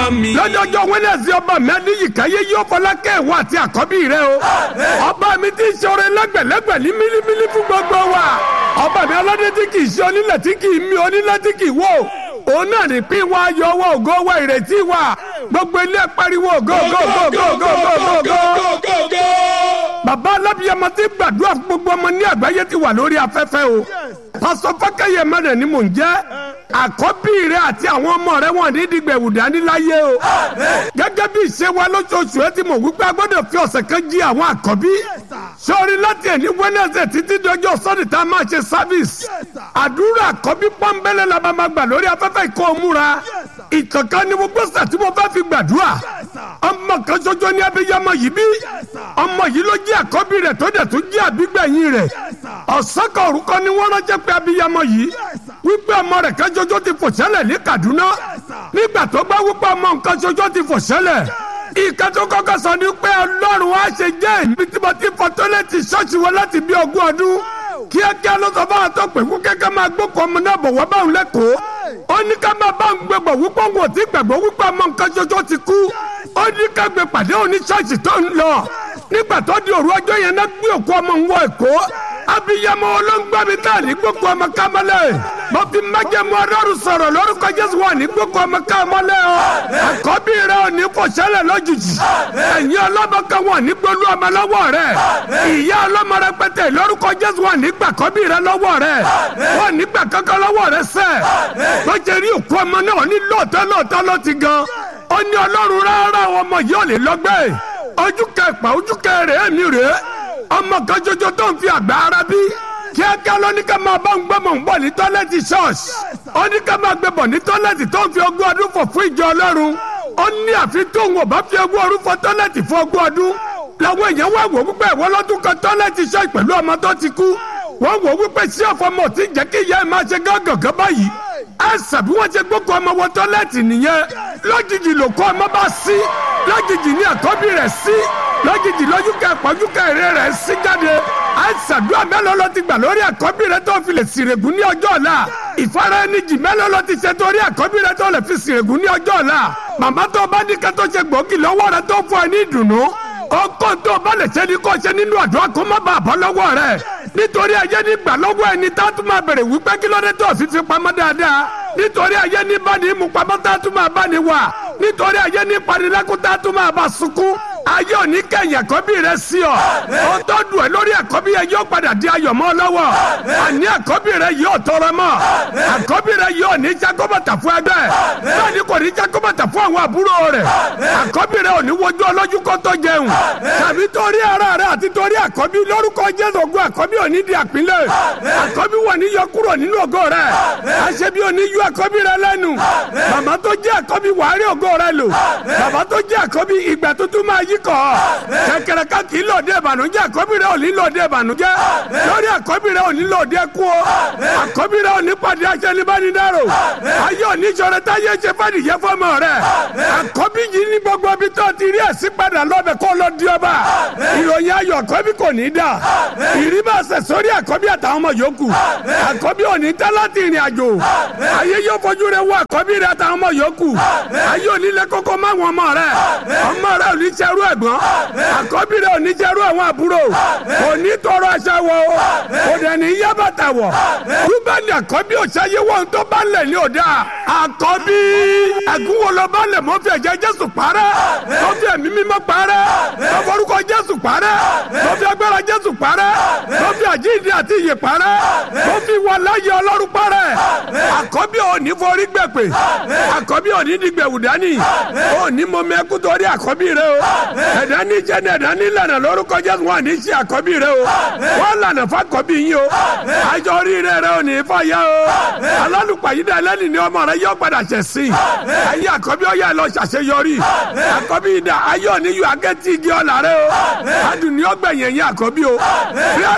mi. lọ́jọ́jọ́ wẹ́nẹ̀sì ọba mi adéyíkáyé yóò fọlá kẹ́ẹ̀wọ́ àti àkọ́bí rẹ o. ọba mi ti ṣoore lẹ́gbẹ̀lẹ́gbẹ̀ ní mílímílí fún gbogbo wa. ọba mi aládé tí kì í ṣe onílẹ̀ tí kì í mi onílẹ̀ tí kì í wò. òun náà ní pín wa yọ owó ògo wa ìrètí wa. gbogbo ilé pariwo ògo ògo ògo ògo ògo ògo ògo. bàbá alábíyamọ ti gbàdúrà fún gbogbo ọmọ ní àgbáyé ti wà lórí afẹ́fẹ́ o. pásọ fákẹ́yẹ mẹ́rin ni mò ń jẹ́ àkọ́bí rẹ àti àwọn ọmọ rẹ wọn ní dìgbẹ̀wù dání láyé o. gẹ́gẹ́ bí ìṣe wa lóṣooṣù ẹ ti mọ̀ wípé a gbọ́dọ̀ fi ọ̀sẹ̀ kan jí àwọn àkọ́bí. sọ́ọ́rí láti ẹ̀ní wẹ́nẹ̀sẹ̀ títí dọjọ́ sọ́ọ̀dì tá a máa ṣe sáfíìsì. àdúrà àkọ́bí pọ́nbélé la bá máa gbà lórí afẹ́fẹ́ ìkọ́ òmùra. ìkànkan ni mo gbọ́sà tí mo fẹ́ fi gbàdúrà. ọmọ kan ṣoṣo ní abiyamọ yìí bí. ọmọ yìí ló jí àkọ́bí rẹ̀ tó dẹ̀ tó jí àbígbẹ̀yìn rẹ̀. ọ̀sán kan orúkọ ni wọ́n ránṣẹ́ pé abiyamọ yìí wípé ọmọ rẹ̀ kan ṣoṣo ti fò ṣẹlẹ̀ ní Kaduna nígbà tó gbá wípé ọmọ nǹkan ṣoṣo ti fò ṣẹlẹ̀ ìka tó kọ́kọ́ sọ ni pé Ọlọ́run á ṣe jẹ́ ìbí tí mo ti fọ tọ́lẹ́tì ṣọ́ọ̀ṣì wọn láti bí ogún ọdún kíákíá ló sọ fáwọn tó pè fún kẹ́kẹ́ máa gbókò ọmọ náà bọ̀ wá báwọn lẹ́kọ̀ọ́ ó ní ká máa bá òun gbẹgbọ̀ wípé òun ò tí gbàgbọ́ wípé ọmọ nǹkan ṣoṣo ti kú ó ní ká gbé pàdé òní ṣọ́ọ̀ṣì tó ń lọ nígbà tó di òru ọjọ́ yẹn náà gbé òkú ọmọ ń wọ Èkó abiyamọ olóńgbà mi tá ní gbókò ọmọ kámẹ́lẹ́ mo fi májẹ̀mú ọlọ́run sọ̀rọ̀ lórúkọ jésù wà ní gbókò ọmọ kámẹ́lẹ́ o àkọ́bí rẹ ò ní kò ṣẹlẹ̀ lójijì ẹ̀yin ọlọ́mọ kan wà ní gbólú ọmọ lọ́wọ́ rẹ ìyá ọlọ́mọ rẹ pẹ́tẹ́ lórúkọ jésù wà ní gbà kọ́bí rẹ lọ́wọ́ rẹ wà ní gbà kankan lọ́wọ́ rẹ sẹ́ ló jẹ́ rí òkú ọmọ náà ní lóòótọ́ lóòótọ́ ló ti gan ó ní ọlọ́run rárá ọmọ yìí ò lè lọ́gbẹ́ ojú kẹpà ojú kẹrẹ èmi rèé ọmọ kan ṣoṣo tó ń fi àgbà ara bí kíákíá ló ní ká máa bá ń gbọ́mọ̀ ń bọ̀ ní tọ́lẹ́tì ṣọ́ọ̀ṣì ó ní ká máa gbé bọ̀ ní tọ́lẹ́tì tó ń fi ogún ọdún fọ̀ fún ìjọ ọlọ́run ó ní àfi tóun ò bá fi ogún ọdún fọ̀ tọ́lẹ́tì fún ogún ọdún làwọn èèyàn wá wò wípé ìwọ lọ́dún kan tọ́lẹ́tì ṣọ́ọ̀ṣì pẹ̀lú ọmọ tó ti kú wọ́n wò wípé sí ọ̀fọ̀mọ̀ tí jẹ́ kí ìyá ẹ̀ máa ṣe gángan báyìí ẹsẹ̀ bí wọ́n ṣe gbókò ọmọ wọ tọ́lẹ́tì nìyẹn lójijì ló kọ́ ọmọ bá sí lójijì ní àkọ́bí rẹ̀ sí lójijì lójúkẹ́ pọ́júkẹ́ èrè rẹ̀ sí jáde ẹsẹ̀ dúró mélòó ló ti gbà lórí àkọ́bí rẹ̀ tó fi lè sìrègùn ní ọjọ́ ọ̀la ìfara ẹni jì mélòó ló ti ṣe torí àkọ́bí rẹ̀ tó lè fi sìrègùn ní ọjọ́ ọ̀la màmá tó bá ní kẹ́tọ́ ṣe gbòógì lọ́wọ́ rẹ̀ tó fún ẹ ní ìdùnnú ọkọ tó bá lè ṣe ni kò ṣe nínú àdúrà kó má bàa bọ́ lọ́wọ́ rẹ̀ nítorí ayé ní gbà lọ́wọ́ ẹni tá a tún máa bèrè wípé kí ló dé tó fi fi pamọ́ dáadáa nítorí ayé ní bá ní mú pamọ́ tá a tún máa bá ní wà nítorí ayé ní panilẹ́kùn tá a tún máa bá sunkún ayé òní kẹyìn àkọ́bí rẹ sí ọ ó tó dùn ẹ lórí àkọ́bí yẹn yóò padà di ayọ̀ mọ́ lọ́wọ́ àní àkọ́bí rẹ yóò tọrọ mọ́ àkọ́bí rẹ yóò ní jákòbàtà fún ẹgbẹ́ bẹ́ẹ̀ ni kò ní jákòbàtà fún àwọn àbúrò rẹ àkọ́bí rẹ ò ní wojú ọlọ́jú kó tó jẹun tàbí torí ara rẹ àti torí àkọ́bí lórúkọ jésù ògùn àkọ́bí ò ní di àpínlẹ̀ àkọ́bí wà ní yọ kúrò nínú ògo rẹ àṣebí ò ní yọ àkọ́bí rẹ lẹ́nu màmá tó jẹ́ àkọ́bí wàá rí ògo rẹ lò bàbá tó jẹ́ àkọ́bí ìgbà tuntun máa yí kọ́ kẹ̀kẹ́rẹ́ ká kì í lòdì ìbànújẹ́ àkọ́bí rẹ ò ní lòdì ìbànújẹ́ lórí àkọ́bí rẹ ò ní lòdì ẹkú o àkọ́bí rẹ ò ní pàdé aṣẹ́nibánidáró ayé òní sọ̀rọ̀ táyé ṣe fàdíyẹ fọmọ rẹ àkọ́bí yìí ní gbogbo ibi tó ti rí ẹ̀sìn padà lọ́bẹ̀ kó lọ di ọba ìròyìn ayọ̀ àkọ́bí kò ní dà ìrìbàṣẹ sórí àkọ́bí àtàwọn ọmọ yòókù àkọ́bí ò ní tẹ́ láti ìrìn àjò ayé yóò fojú rẹ wọ àkọ́bí rẹ àtàwọn ọmọ yòókù ayé òní lẹ kókó má wọn ọmọ rẹ ọmọ rẹ ò ní ṣerú ẹ̀gbọ́n àkọ́bí rẹ ò ní ṣerú àwọn àbúrò kò ní tọrọ aṣọ wọ kò dẹ̀ ní yá bàtà wọ̀ rúbẹ́nì àkọ́bí òṣàyé wọn tó bá lẹ̀ ní òdà àkọ́bí ẹ̀gúnwó lọ bá lẹ̀ mọ́ fi ẹ̀jẹ̀ Jésù parẹ́ mọ́ fi ẹ̀mí mímọ́ parẹ́ mọ́ forúkọ Jésù parẹ́ mọ́ fi agbára Jésù parẹ́ mọ́ fi àjíǹde àti ìyè parẹ́ mọ́ fi wà láyé Ọlọ́run parẹ́ àkọ́bí ò ní forí gbẹ̀pẹ̀ àkọ́bí ò ní dìgbẹ̀wù dání ò ní mọ mẹ́kú torí àkọ́bí rẹ o ẹ̀dá ní jẹ́ ní ẹ̀dá ní lànà lórúkọ Jésù wọn ní sí àkọ́bí rẹ o wọ́n lànà fàkọ́bí yín o àjọ orí rẹ rẹ ò ní fàyà o alálùpàyídà ẹlẹ́ni ni ọmọ rẹ yọ padà ṣẹ̀ sí ayé àkọ́bí ọ̀yà lọ ṣàṣeyọrí àkọ́bí ìdá ayé òní yọ akẹ́tì igi ọ̀là rẹ o adùn ní ọgbẹ̀yìn ẹ̀yìn àkọ́bí o prayer request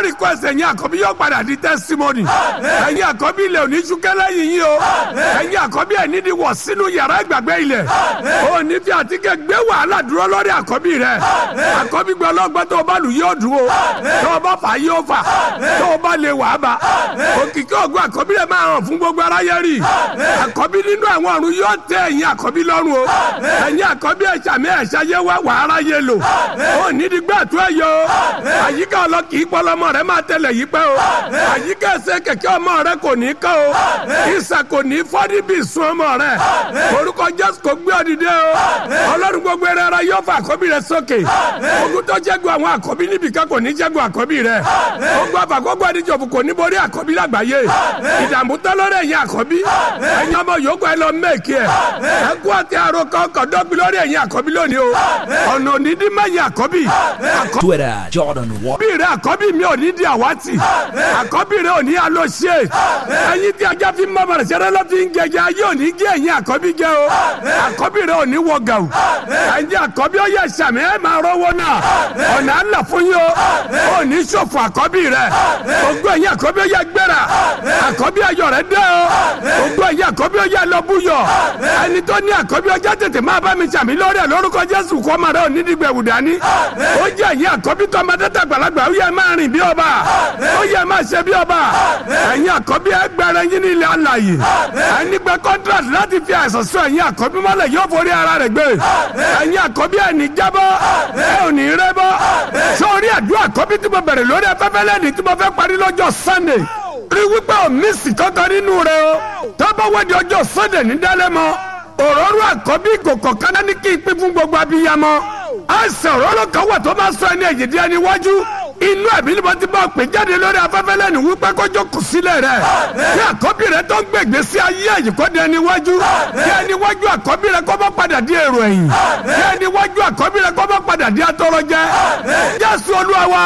ẹ̀yin àkọ́bí yóò padà di testimony ẹ̀yin àkọ́bí ilẹ̀ òní ṣúkẹ́lẹ́ yìí yín o ẹ̀yin àkọ́bí ẹ̀ nídìí wọ̀ sínú yàrá ìgbàgbé ilẹ̀ o ní fi àtikẹ́ gbé wàhálà dúró lórí àkọ́bí rẹ̀ àkọ́bí gbọ́ lọ́gbọ́n tó o bá lù yóò dúró tó o bá fà yóò fà tó o bá lè wàá bá òkìkí ògùn àkọ́bí rẹ̀ máa hàn fún gbogbo aráyé rí àkọ́bí nínú àwọn ọ̀run yóò tẹ ẹ̀yin àkọ́bí lọ́rùn o ẹ̀yin àkọ́bí ẹ̀ṣàmì ẹ̀ṣayé wá wàhálà yé lò ó nídìí gbà tó ẹ̀ yọ àyíká ọlọ́kì ìpọlọmọ rẹ máa tẹlẹ̀ yí pẹ́ o àyíká ẹsẹ̀ kẹ̀kẹ́ ọmọ rẹ kò ní kọ́ o ìsà kò ní fọ́dí bí sun ọmọ rẹ orúkọ jésù kò gbé ọdìdẹ o ọlọ́run gbogbo ẹrẹ ara yóò fa àkọ́bí rẹ sókè ogun tó jẹ́gun àwọn àkọ́bí níbìkan kò ní jẹ́gun àkọ́bí rẹ ogun àfàkọ́gbọ́ ẹdíjọ́fù kò ní borí àkọ́bí lágbàáyé ìdààmú tán lórí ẹ̀yin àkọ́bí ẹ̀yin ọmọ yòókù ẹ lọ mẹ́ẹ̀kì ẹ̀ ẹ̀kú àti àròkọ kọ̀dọ́gbi lórí ẹ̀yin àkọ́bí lónìí o ọ̀nà ònídìí mẹ́yìn àkọ́bí Twitter, Jordan Wa- àkọ́bí rẹ àkọ́bí mi ò ní di àwátì àkọ́bí rẹ ò ní alóṣe ẹyin tí ajá fi mọ́ bàrẹ̀ sẹ́rẹ́ lọ́ fi ń gẹ̀gẹ́ ayé ò ní gé ẹ̀yin àkọ́bí gẹ́ o àkọ́bí rẹ ò ní wọ gàù ẹ̀yin àkọ́bí ó yẹ sàmì ẹ̀ máa rọ́wọ́ náà ọ̀nà àlà fún yín o ò ní ṣòfò àkọ́bí rẹ ogún ẹ̀yin àkọ́bí ó yẹ gbéra àkọ́bí ayọ̀ rẹ dẹ́ o ogún ẹ̀yin àkọ́bí ó yẹ lọ́búyọ̀ ẹni tó ní àkọ́bí ọjà tètè máa bá mi sàmì lórí ẹ̀ lórúkọ Jésù kọ́ ọmọ rẹ ò ní dìgbẹ̀wù dání ó jẹ́ ẹ̀yin àkọ́bí tó ọmọdé tàgbàlagbà ó yẹ máa rìn bí ọba ó yẹ máa ṣe bí ọba ẹ̀yin àkọ́bí ẹgbẹ̀rẹ̀ yín ní ilẹ̀ alàyè ẹni gbẹ contract láti fi àìsàn sọ ẹ̀yin àkọ́bí mọ́lẹ̀ yóò forí ara rẹ̀ gbé ẹ̀yin àkọ́bí ẹni jábọ́ ẹ ò ní rẹ́ bọ́ sórí àdúrà àkọ́bí tí mo bẹ̀rẹ̀ lórí afẹ́fẹ́ lẹ́ni tí mo fẹ́ parí lọ́jọ́ Sunday rí wípé ò mísì kankan nínú rẹ o tọ́bọ̀ wẹ́di ọjọ́ Sunday ní dálẹ́mọ́ òróró àkọ́bí ìkòkò kaná ní kí n pín fún gbogbo abiyamọ àìsàn òróró kan wà tó máa sọ ẹni ẹ̀yìn díẹ̀ níwájú inú ẹ̀mí ni mo ti bá pè jáde lórí afẹ́fẹ́ lẹ́nu wípé kójó kù sílẹ̀ rẹ̀ kí àkọ́bí rẹ̀ tó ń gbègbè sí ayé ẹ̀yìn kó di ẹni wájú kí ẹni wájú àkọ́bí rẹ̀ kó bá padà di èrò ẹ̀yìn kí ẹni wájú àkọ́bí rẹ̀ kó bá padà di atọ́rọ̀jẹ́ Jésù Olúwa wa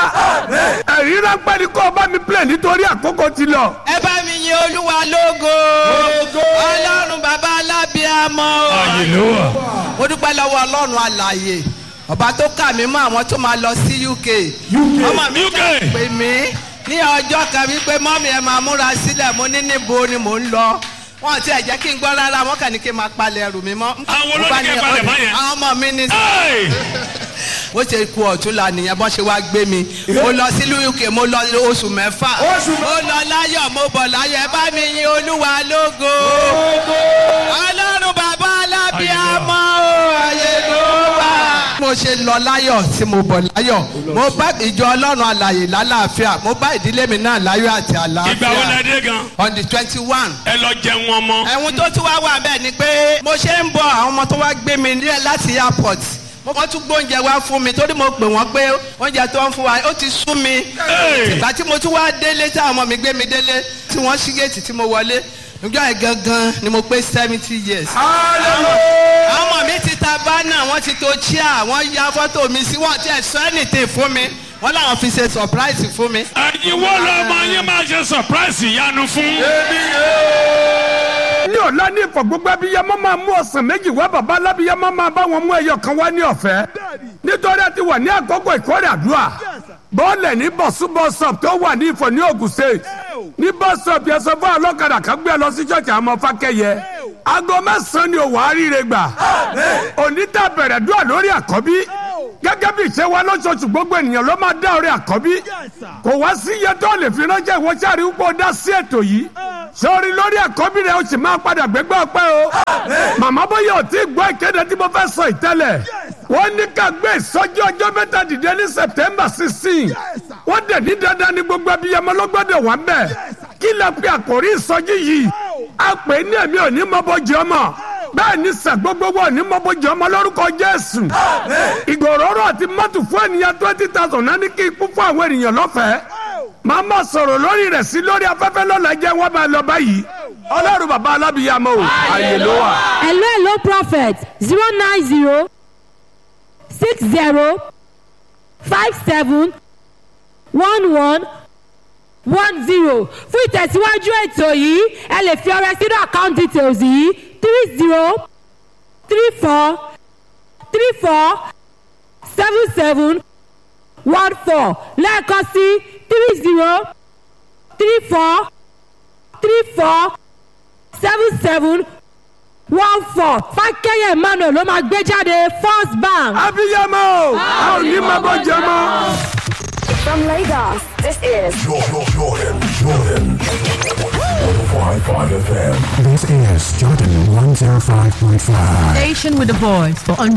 ẹ̀rí ráńpẹ́ ni kó o bá mi plẹ̀ nítorí àkókò ti lọ. ẹ bá mi yin olúwa lógo ọlọ́run bàbá alábíàmọ́ o. mo dúpẹ́ lọ́wọ́ ọlọ́run alààyè ọba tó kà mí mọ́ àwọn tó máa lọ sí UK ọmọ mi kà pè mí ní ọjọ́ kan wípé mọ́mí ẹ máa múra sílẹ̀ mo ní níbo ni mò ń lọ wọn ti ẹ̀ jẹ́ kí n gbọ́ rárá wọn kàn ní kí n máa palẹ̀ ẹrù mi mọ́. Àwọn Mo bá olórí kẹ́ ní, palẹ̀ mọ́ yẹn. àwọn ọmọ mi ní Hey! bó ṣe ku ọ̀tún la nìyẹn bó ṣe wá gbé mi mo lọ sílùú UK mo lọ oṣù mẹ́fà mo lọ láyọ̀ mo bọ̀ láyọ̀ ẹ bá mi yin olúwa lógo ọlọ́run bàbá alábíàmọ́ o ayé ló wà. mo ṣe lọ láyọ̀ tí mo bọ̀ láyọ̀ mo bá ìjọ ọlọ́run alàyè lálàáfíà mo bá ìdílé mi náà láyọ̀ àti ìgbà wo la àlàáfíà dé gan on the twenty one ẹ lọ jẹun ọmọ. ẹ̀hún tó tún wá wà bẹ́ẹ̀ ni pé mo ṣe ń bọ̀ àwọn ọmọ tó wá gbé mi nílẹ̀ láti airport mo wọ́n tún gbóúnjẹ wá fún mi torí mo pè wọ́n pé oúnjẹ tó ń fún wa ó ti sú mi Hey! ìgbà tí mo tún wá délé tí àwọn ọmọ mi gbé mi délé tí wọ́n ṣí géètì tí mo wọlé níjọ́ yẹn gangan ni mo pé seventy years. àwọn ọmọ mi ti ta bánà wọ́n ti to chair wọ́n ya fọ́tò mi sí wọ́n ti ẹ̀ sọ anything fún mi wọ́n làwọn fi ṣe surprise fún mi. ẹ̀yin wo lọmọ yín máa ṣe surprise ìyanu fún. ní ọ̀la ní ìfọ̀ gbogbo abiyamọ máa mú ọ̀sán méjì wá bàbá alábiyamọ máa bá wọn mú ẹyọ kan wá ní ọ̀fẹ́ nítorí a ti wà ní àkókò ìkórè àdúrà bọ́ọ̀lẹ̀ ní bọ̀súbọ̀sọ̀p tó wà ní ìfọ̀ ní Ògùn state ní bọ́sọ̀p yẹn sọ fún ọlọ́kadà kan gbé ẹ lọ sí ṣọ́ọ̀ṣì àwọn ọmọ fákẹ́yẹ aago mẹ́sàn-án ni òwò àríire gbà òní tá a bẹ̀rẹ̀ dúà lórí àkọ́bí gẹ́gẹ́ bí ìṣe wa lóṣooṣù gbogbo ènìyàn ló máa dá ọrẹ àkọ́bí kò wá sí iye tó lè fi ránṣẹ́ ìwọ sáré wípé ó dá sí ètò yìí sórí lórí àkọ́bí rẹ̀ ó sì máa padà gbégbá ọpẹ́ o màmá bóyá ò tí ì gbọ́ ìkéde tí mo fẹ́ sọ ìtẹ́lẹ̀ wọ́n ní ká gbé ìsọjí ọjọ́ mẹ́ta dìde ní September sixteen wọ́n dẹ̀ ní dandan ní gbogbo abiyamọ ló gbọ́dọ̀ wà bẹ́ẹ̀ kí lè pe àkòrí ìsọjí yìí a pè é ní èmi ò ní mọ́bọ́jì ọmọ bẹ́ẹ̀ ni sẹ́ gbogbo wọn ní mọ́bọ́jì ọmọ lórúkọ Jésù ìgòròrò àti mọ́tò fún ènìyàn twenty thousand náà ní kí ikú fún àwọn ènìyàn lọ́fẹ̀ẹ́ màá ma sọ̀rọ̀ lórí rẹ̀ sí lórí afẹ́fẹ́ lọ́la jẹ́ wọ́n máa lọ báyìí ọlọ́run bàbá alábìyàmọ́ o àyè ló wà. hello hello prophet zero nine zero six zero five seven one one one zero fún ìtẹ̀síwájú ètò yìí ẹ lè fi ọrẹ sínú account details yìí three zero three four three four seven seven one four lẹ́ẹ̀kan sí three zero three four three four seven seven one four fákẹ́yẹ̀ emmanuel ló máa gbé jáde first bank. abiyamọ o a ò ní máa bọ́ jẹ mọ́. From Lagos, this is Jordan, Jordan, Jordan. 105.5 FM. This is Jordan 105.5. Station with a voice for